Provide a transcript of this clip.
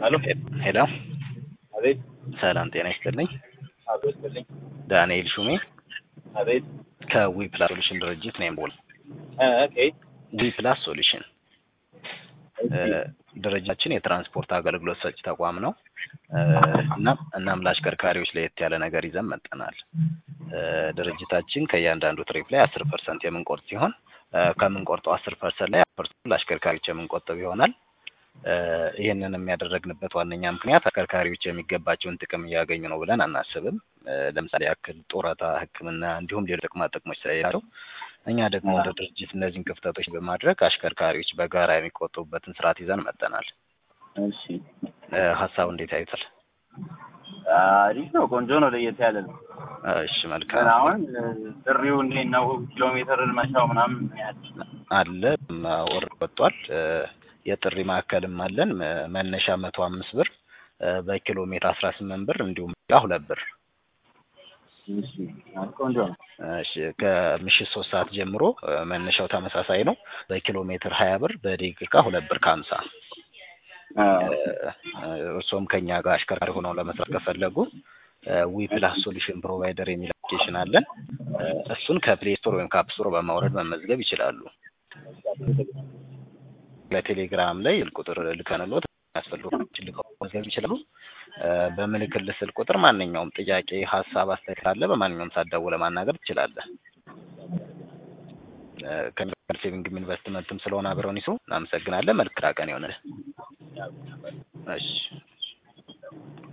ሄሎ ሄሎ አቤት ሰላም ጤና ይስጥልኝ። አቤት ልኝ ዳንኤል ሹሜ አቤት ከዊ ፕላስ ሶሉሽን ድርጅት ነው የምደውል። እ ኦኬ ዊ ፕላስ ሶሉሽን እ ድርጅታችን የትራንስፖርት አገልግሎት ሰጪ ተቋም ነው። እ እናም እናም ለአሽከርካሪዎች ለየት ያለ ነገር ይዘን መጠናል። እ ድርጅታችን ከእያንዳንዱ ትሪፕ ላይ አስር ፐርሰንት የምንቆርጥ ሲሆን እ ከምንቆርጠው አስር ፐርሰንት ላይ ፐርሰንት ለአሽከርካሪዎች የምንቆጥብ ይሆናል። እ ይህንን የሚያደረግንበት ዋነኛ ምክንያት አሽከርካሪዎች የሚገባቸውን ጥቅም እያገኙ ነው ብለን አናስብም። እ ለምሳሌ ያክል ጡረታ፣ ሕክምና እንዲሁም ሌሎች ጥቅማ ጥቅሞች ስለሌላቸው እኛ ደግሞ እንደ ድርጅት እነዚህን ክፍተቶች በማድረግ አሽከርካሪዎች በጋራ የሚቆጥቡበትን ስርዓት ይዘን መጠናል። እሺ እ ሀሳቡ እንዴት ያዩታል? አሪፍ ነው። ቆንጆ ነው። ለየት ያለ ነው። እሺ ግን መልካም አሁን እ ጥሪው እንዴት ነው? ኪሎ ሜትር መሻው ምናምን ያህል አለ ወር ወጥቷል። እ የጥሪ ማዕከልም አለን። መ- መነሻ መቶ አምስት ብር እ በኪሎ ሜትር አስራ ስምንት ብር እንዲሁም ሌላ ሁለት ብር እሺ ቆንጆ ነው። እሺ ከምሽት ሶስት ሰዓት ጀምሮ እ መነሻው ተመሳሳይ ነው። በኪሎ ሜትር ሀያ ብር በደቂቃ ሁለት ብር ከሀምሳ አዎ እርሶም ከኛ ጋር አሽከርካሪ ሆነው ለመስራት ከፈለጉ ዊ ፕላስ ሶሉሽን ፕሮቫይደር የሚል አፕሊኬሽን አለን። እ እሱን ከፕሌይ ስቶር ወይም ከአፕ ስቶር በማውረድ መመዝገብ ይችላሉ። በቴሌግራም ላይ ስልክ ቁጥር ልከንሎት ያስፈልጉ ልከው መመዝገብ ይችላሉ። እ በምልክል ስልክ ቁጥር ማንኛውም ጥያቄ፣ ሀሳብ፣ አስተያየት ካለ በማንኛውም ሰዓት ደውለህ ማናገር ትችላለህ። እ ከሚባል ሴቪንግም ኢንቨስትመንትም ስለሆነ አብረውን ይስሩ። እናመሰግናለን። መልካም ቀን ይሆንልህ። እሺ